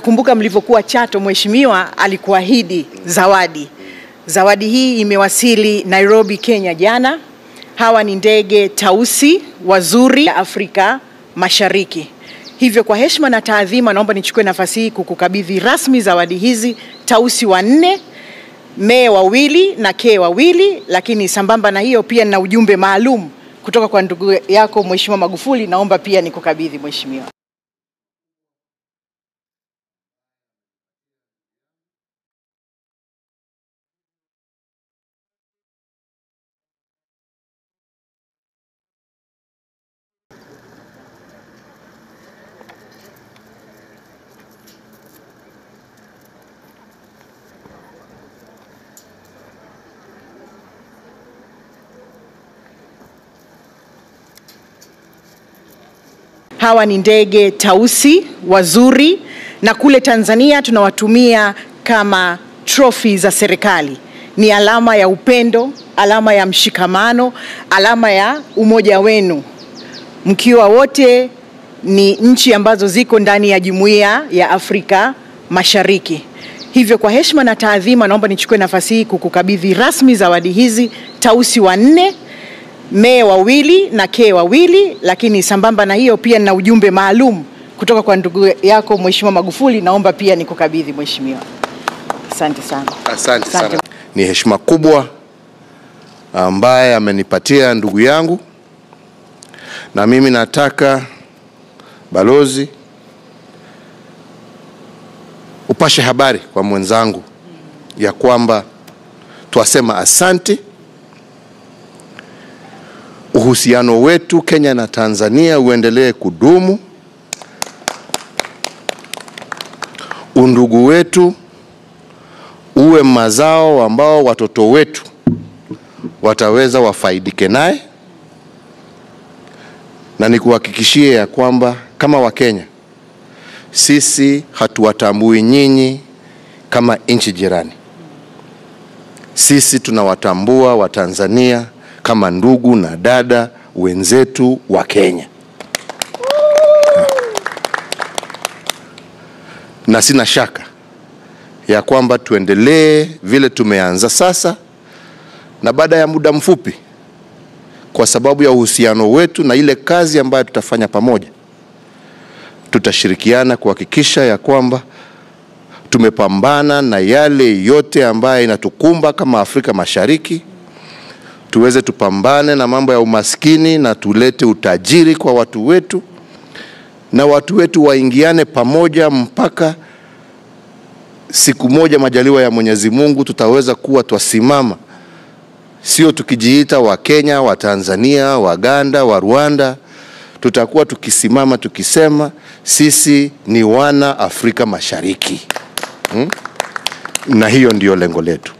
nakumbuka mlivyokuwa Chato, mheshimiwa alikuahidi zawadi. Zawadi hii imewasili Nairobi, Kenya jana. Hawa ni ndege tausi wazuri ya Afrika Mashariki. Hivyo kwa heshima na taadhima, naomba nichukue nafasi hii kukukabidhi rasmi zawadi hizi tausi wanne mee wawili na kee wawili, lakini sambamba na hiyo pia nina ujumbe maalum kutoka kwa ndugu yako Mheshimiwa Magufuli, naomba pia nikukabidhi mheshimiwa. Hawa ni ndege tausi wazuri, na kule Tanzania tunawatumia kama trophy za serikali. Ni alama ya upendo, alama ya mshikamano, alama ya umoja wenu, mkiwa wote ni nchi ambazo ziko ndani ya Jumuiya ya Afrika Mashariki. Hivyo kwa heshima na taadhima, naomba nichukue nafasi hii kukukabidhi rasmi zawadi hizi tausi wanne mee wawili na kee wawili, lakini sambamba na hiyo pia nina ujumbe maalum kutoka kwa ndugu yako Mheshimiwa Magufuli, naomba pia nikukabidhi mheshimiwa. Asante sana. Asante Asante. sana. Ni heshima kubwa ambaye amenipatia ndugu yangu, na mimi nataka balozi upashe habari kwa mwenzangu ya kwamba twasema asante. Uhusiano wetu Kenya na Tanzania uendelee kudumu, undugu wetu uwe mazao ambao watoto wetu wataweza wafaidike naye, na nikuhakikishie ya kwamba kama Wakenya sisi hatuwatambui nyinyi kama nchi jirani. Sisi tunawatambua Watanzania kama ndugu na dada wenzetu wa Kenya, na sina shaka ya kwamba tuendelee vile tumeanza sasa, na baada ya muda mfupi, kwa sababu ya uhusiano wetu na ile kazi ambayo tutafanya pamoja, tutashirikiana kuhakikisha ya kwamba tumepambana na yale yote ambayo inatukumba kama Afrika Mashariki, tuweze tupambane na mambo ya umaskini na tulete utajiri kwa watu wetu, na watu wetu waingiane pamoja mpaka siku moja majaliwa ya Mwenyezi Mungu tutaweza kuwa twasimama, sio tukijiita wa Kenya, wa Tanzania, Waganda, wa Rwanda. Tutakuwa tukisimama tukisema sisi ni wana Afrika Mashariki hmm? Na hiyo ndiyo lengo letu.